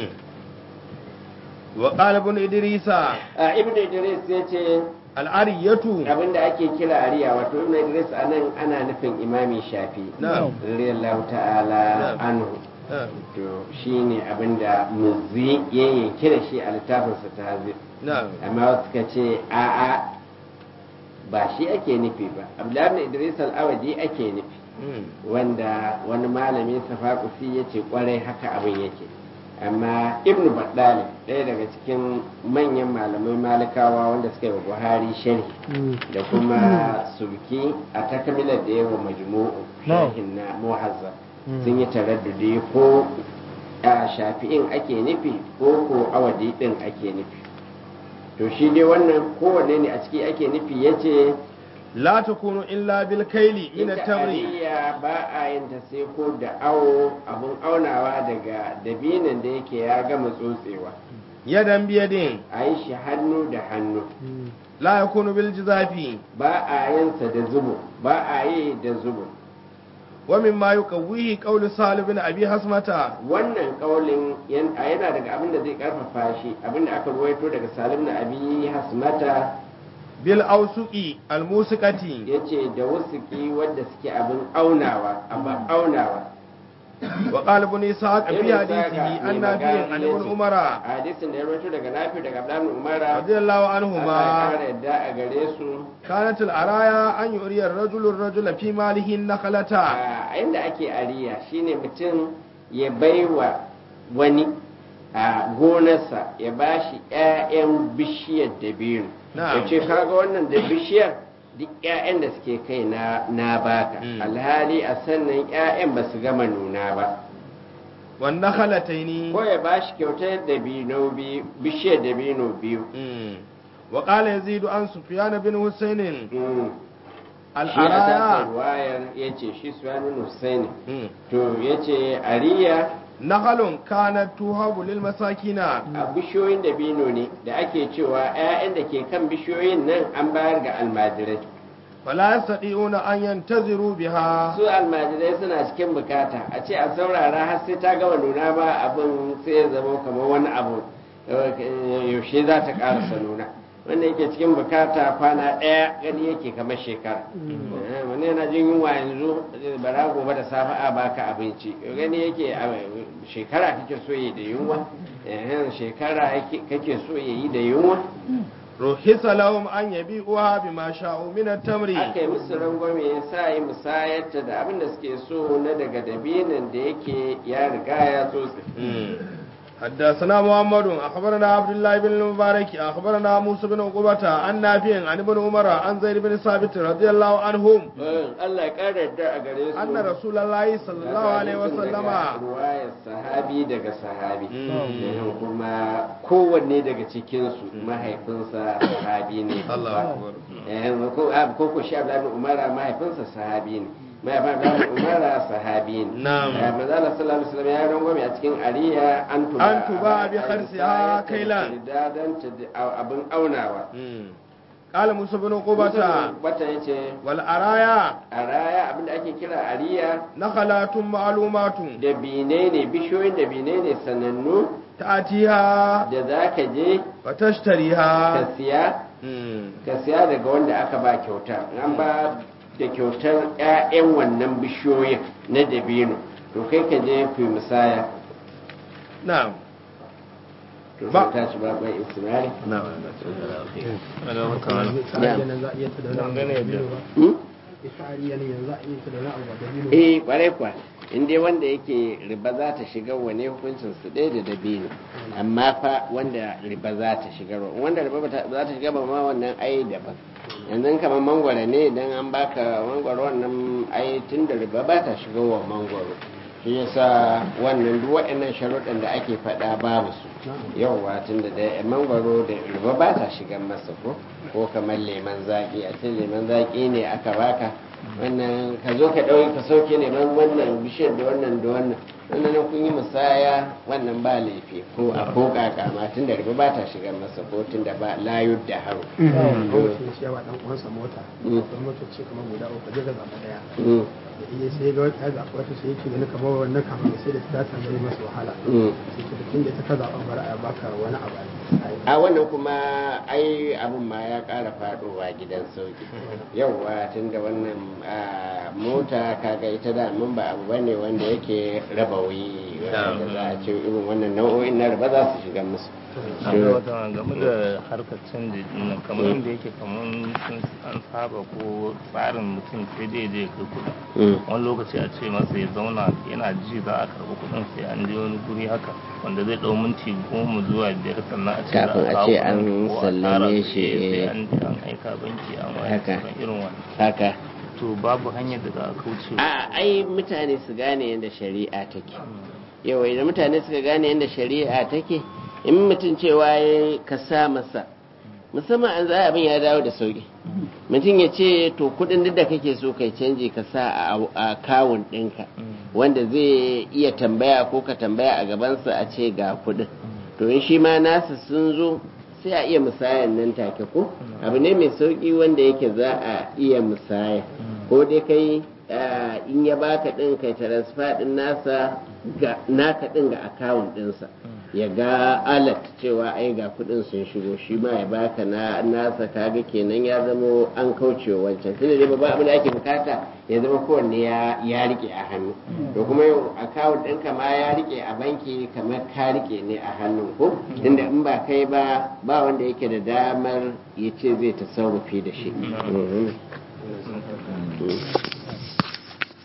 wa qala ibn idrisa a ibnu idris ya ce al'ariyatu abinda ake kira ariya wato ibnu idris anan ana nufin imami shafi na'am radiyallahu ta'ala Na'am. anhu na'am to shine abinda muzi ya yanke da shi a littafinsa ta hazi na'am amma wasu suka ce a'a ba shi ake nufi ba abdullahi ibn idris al-awadi ake nufi Mm. wanda wani malami safakusi ya ce kwarai haka abin yake amma ibnu baddali ɗaya daga cikin manyan malamai malikawa wanda suka yi wa buhari sharhi da kuma sulki a takamilar da yawa majmu'u sharhin na muhazzab sun yi taraddudi ko a shafi'in ake nufi ko ko awadi din ake nufi to shi dai wannan kowanne ne a ciki ake nufi ya ce la takunu illa bil kaili min ita at-tamri ariya ba a yin ta sai ko da awo abun aunawa daga dabinan da yake ya gama tsotsewa yadan biyadin a yi shi hannu da hannu la yakunu bil jizafi ba a yinsa da zubo ba a yi da zubo wa mimma yuqawwihi qawlu salih bin abi hasmata wannan kaulin yan- a yana daga abin da zai karfafa shi abin da aka ruwaito daga salim na abi hasmata bil ausuqi al musiqati ya ce da wusuki wadda suke abin aunawa abin aunawa wa qala ibn ishaq fi Ibn Ishaq hadithihi mai an nabiyin an magana ibn yace, umara a hadisin da ya ruwaito daga nafi daga abdullahi umara radiyallahu Allah ya anhuma kara yadda a gare su kanat al araya an yuriya ar-rajulu ar-rajula fi malihi nakhlata a inda ake ariya shine mutum ya baiwa wani a gonarsa ya bashi 'ya'yan bishiyar dabino Na'am. ya ce kaga wannan da bishiyar duk 'ya'yan da suke kai na na baka Mm. alhali a sannan 'ya'yan ba su gama nuna ba wan nakhlataini ko ya bashi kyautar dabino biyu bishiyar dabino biyu Mm. wa qala yazid an sufyan bin husayn Mm. al shi a tasa araya ruwayar ya ce shi suwanin husaini Mm. to ya ce ariya nakhalun kanat tuhabu lil masakina a bishiyoyin dabino ne da ake cewa 'ya'yan da ke kan bishiyoyin nan an bayar ga almajirai fala yastati'una an yantaziru biha su almajirai suna cikin bukata a ce a saurara har sai ta gama nuna ba abin sai ya zama kamar wani abu eh, yaushe za ta karasa nuna wanda yake cikin bukata kwana ɗaya gani yake kamar shekara Eh, wani yana jin yunwa yanzu bara gobe da safe a baka abinci gani yake a shekara kake so yi da yunwa Eh, shekara yake- kake so ya yi da yunwa ruhisa lahum an yabi'uha bima sha'u min at-tamri aka yi musu rangwame ya sa yi musayarta da abin da suke so na daga dabinin da yake ya riga ya tsotse حدثنا محمد أخبرنا عبد الله بن المبارك أخبرنا موسى بن عقبة عن نافع عن ابن عمر عن زيد بن ثابت رضي الله عنهم Allah ya ƙara yadda a gare su أن رسول الله صلى الله عليه وسلم ruwayar sahabi daga sahabi Mm. Eh, kuma kowanne daga cikinsu mahaifinsa sahabi ne الله أكبر Eh, ko a- ko ko shi Abdullahi bin Umar mahaifinsa sahabi ne mai ba da umara sahabi ne Na'am. Eh, manzo Allah sallallahu alaihi wasallam ya rangwame a cikin ariya an tuba An tuba bi kharsiha kailan. dan abin aunawa قال موسى بن عقبة bata yace والأرايا a raya abinda ake kira ariya نخلات معلومات da bine ne bishiyoyin da bine ne sanannu تأتيها da za ka je ka وتشتريها siya مم. ka siya daga wanda aka ba kyauta an ba da kyautar 'ya'yan wannan bishiyoyin na dabino to kai ka je ku yi musaya نعم to Ba- sai ta ci babban ismari نعم Sa'adiyan za a iya ta da wani abu da dabino ba. Hmm? Sa'adiyan yanzu za a iya ta da wani abu da dabino ba. eh kwarai kwa in dai wanda yake riba za ta shiga wane hukuncin su ɗaya da dabino amma fa wanda riba za ta shiga wanda riba ba ta- za ta shiga ba ma wannan ai daban yanzu kamar mangwaro ne idan an baka mangwaro wannan ai tun da riba ba ta shiga wa mangwaro shi yasa wannan duk waɗannan sharuɗan da ake faɗa babu su yauwa tun da dai mangwaro da riba ba ta shiga masa ko ko kamar leman zaƙi a ce leman zaƙi ne aka baka wannan ka zo ka ɗauki ka sauke neman wannan bishiyar da wannan da wannan wannan nan kun yi musaya wannan ba laifi ko a ko kaka ma tun da riba ba ta shiga masa ko tun da ba layud da haro Kawai sai ya ba ɗan uwansa mota. Mm. Akwai motoci kamar guda uku je ka zaɓa ɗaya. Mm, Da iya sai ga wata ya zaɓa wata sai yake gani kamar wannan kafin ya sai da ta ta zai masa wahala. mm. Sai ce da tun da ta ka zaɓa bari a baka wani abu a yi. a wannan kuma ai abin ma ya ƙara faɗowa gidan sauki yauwa tun da wannan ah, mota kaga ita da mun ba abu bane wanda yake raba wuyi wanda za a ce irin wannan nau'o'in na raba za su shiga musu an ga wata game da harkar canji dinnan kamar inda yake kamar sun an saba ko tsarin mutum sai dai je kai kuɗi Mm. wani lokaci a ce masa ya zauna yana ji za a karɓi kuɗin sai an je wani guri haka wanda zai ɗau minti goma zuwa biyar sannan a ce za Kafin a kawo ce kuɗin an ko a sallame tara su, shi, eh, sai eh. an je an aika banki an waya Haka. sauran irin wani haka to babu hanyar da za a kauce wa a ai mutane su gane yadda shari'a take yawa idan mutane suka gane yadda shari'a take in mutum cewa ya ka sa masa musamman an za abin ya dawo da sauki mutum ya ce to kudin duk da kake so kai canji ka sa a- a kawun ɗinka wanda zai iya tambaya ko ka tambaya a gabansa a ce ga kudin to in shi ma nasa sun zo sai a iya musayan nan take ko abu ne mai sauki wanda yake za a iya musaya ko dai kai ah, in ya baka din kai transfer din nasa ga naka din ga account dinsa ya ga alat cewa ai ga kudin sun shigo shi ma ya baka na nasa kaga kenan ya zama an kauce wa wancan tunda dai babban abin da ake bukata ya zama kowanne ya ya rike a hannu to kuma yau account ɗinka ma ya rike a banki kamar ka rike ne a hannun ko tunda in ba kai ba ba wanda yake da damar ya ce zai tasarrufi da shi Mhm.